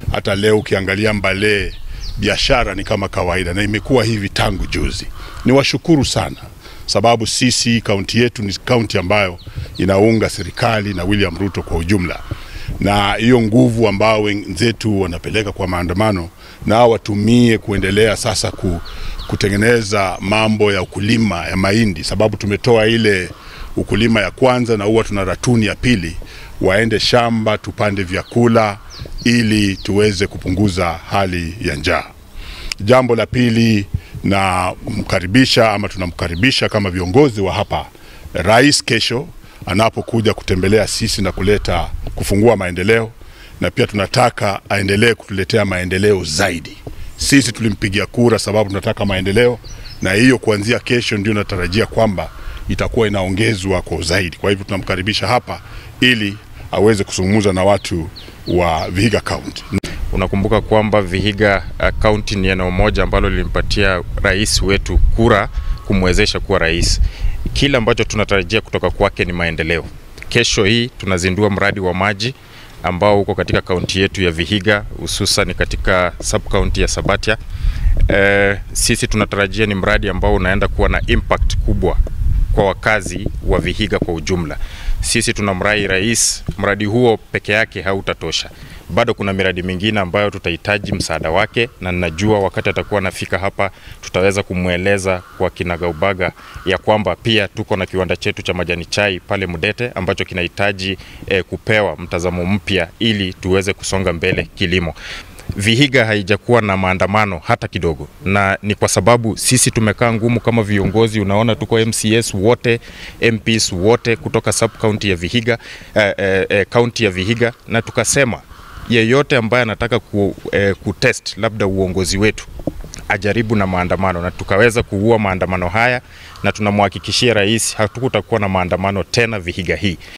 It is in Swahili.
Hata leo ukiangalia Mbale biashara ni kama kawaida, na imekuwa hivi tangu juzi. Ni washukuru sana sababu sisi kaunti yetu ni kaunti ambayo inaunga serikali na William Ruto kwa ujumla, na hiyo nguvu ambao wenzetu wanapeleka kwa maandamano nao watumie kuendelea sasa ku, kutengeneza mambo ya ukulima ya mahindi, sababu tumetoa ile ukulima ya kwanza na huwa tuna ratuni ya pili, waende shamba tupande vyakula ili tuweze kupunguza hali ya njaa. Jambo la pili na mkaribisha ama tunamkaribisha kama viongozi wa hapa rais kesho anapokuja kutembelea sisi na kuleta kufungua maendeleo, na pia tunataka aendelee kutuletea maendeleo zaidi. Sisi tulimpigia kura sababu tunataka maendeleo, na hiyo kuanzia kesho ndio natarajia kwamba itakuwa inaongezwa kwa zaidi. Kwa hivyo tunamkaribisha hapa ili aweze kuzungumza na watu wa Vihiga County. Unakumbuka kwamba Vihiga kaunti uh, ni eneo moja ambalo lilimpatia rais wetu kura kumwezesha kuwa rais. Kile ambacho tunatarajia kutoka kwake ni maendeleo. Kesho hii tunazindua mradi wa maji ambao uko katika kaunti yetu ya Vihiga, hususan katika sub county ya Sabatia. Uh, sisi tunatarajia ni mradi ambao unaenda kuwa na impact kubwa kwa wakazi wa Vihiga kwa ujumla. Sisi tunamrai rais, mradi huo peke yake hautatosha bado kuna miradi mingine ambayo tutahitaji msaada wake, na ninajua wakati atakuwa anafika hapa tutaweza kumweleza kwa kinagaubaga ya kwamba pia tuko na kiwanda chetu cha majani chai pale Mudete ambacho kinahitaji eh, kupewa mtazamo mpya ili tuweze kusonga mbele kilimo. Vihiga haijakuwa na maandamano hata kidogo, na ni kwa sababu sisi tumekaa ngumu kama viongozi. Unaona, tuko MCS wote, MPs wote kutoka sub county ya Vihiga, eh, eh, county ya Vihiga, na tukasema yeyote ambaye anataka ku, eh, kutest labda uongozi wetu ajaribu na maandamano, na tukaweza kuua maandamano haya, na tunamhakikishia rais hatukutakuwa na maandamano tena Vihiga hii.